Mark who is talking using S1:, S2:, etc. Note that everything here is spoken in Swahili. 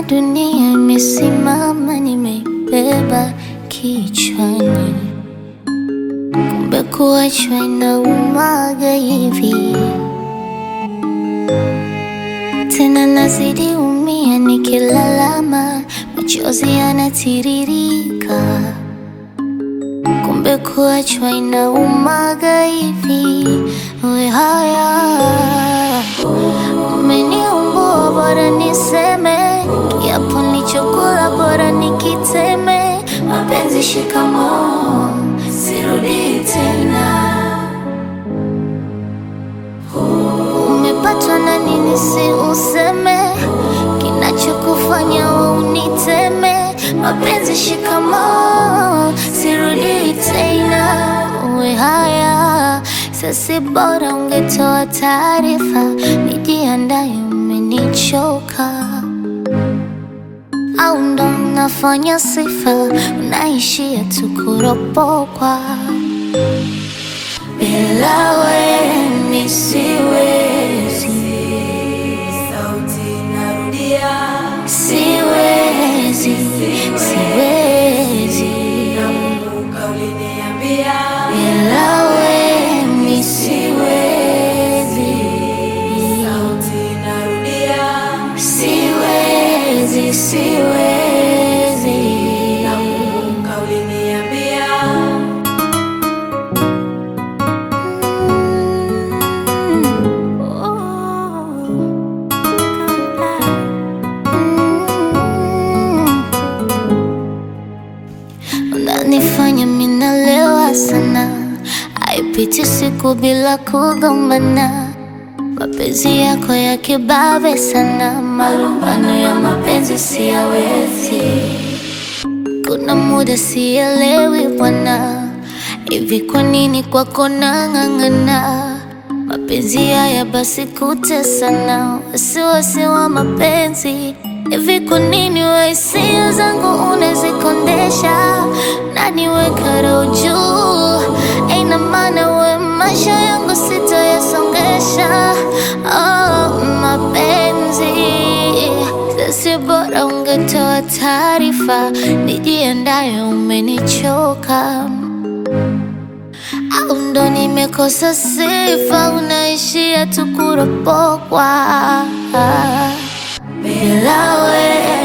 S1: dunia imesimama, nimeibeba kichwani, kumbe kuachwa inaumaga hivi. Tena nazidi umia, nikilalama machozi yanatiririka, kumbe kuachwa inaumaga hivi. We haya umeniumbua, bora niseme kiapo nilichokula, bora nikiteme. Mapenzi shikamoo, sirudi tena. Umepatwa na nini? Si useme kinachokufanya we uniteme. Mapenzi shikamoo, sirudi tena. Uwe haya sasi, bora ungetoa taarifa, nijiandaye, umenichoka au ndo unafanya sifa, unaishia tu kuropokwa. Bila wewe mi siwezi,
S2: Sauti narudia,
S1: siwezi, siwezi.
S2: nakumbuka uliniambia,
S1: Bila wewe mi siwezi,
S2: sauti narudia,
S1: siwezi, siwezi.
S2: nakumbuka uliniambia,
S1: Unanifanya minalewa sana, haipiti siku bila kugombana. Mapenzi yako ya kibabe sana, malumbano ya mapenzi siyawezi. Kuna muda sielewi bwana, hivi kwa nini kwako nang'ang'ana? Mapenzi haya basi kutesana, wasiwasi wa mapenzi hivi kwa nini we hisia zangu unazikondesha na niweka roho juu? Ina maana we maisha yangu sitayasongesha. Oh, mapenzi sasi, bora ungetoa taarifa, nijiandaye, umenichoka au ndo nimekosa sifa, unaishia tu kuropokwa. Bila wewe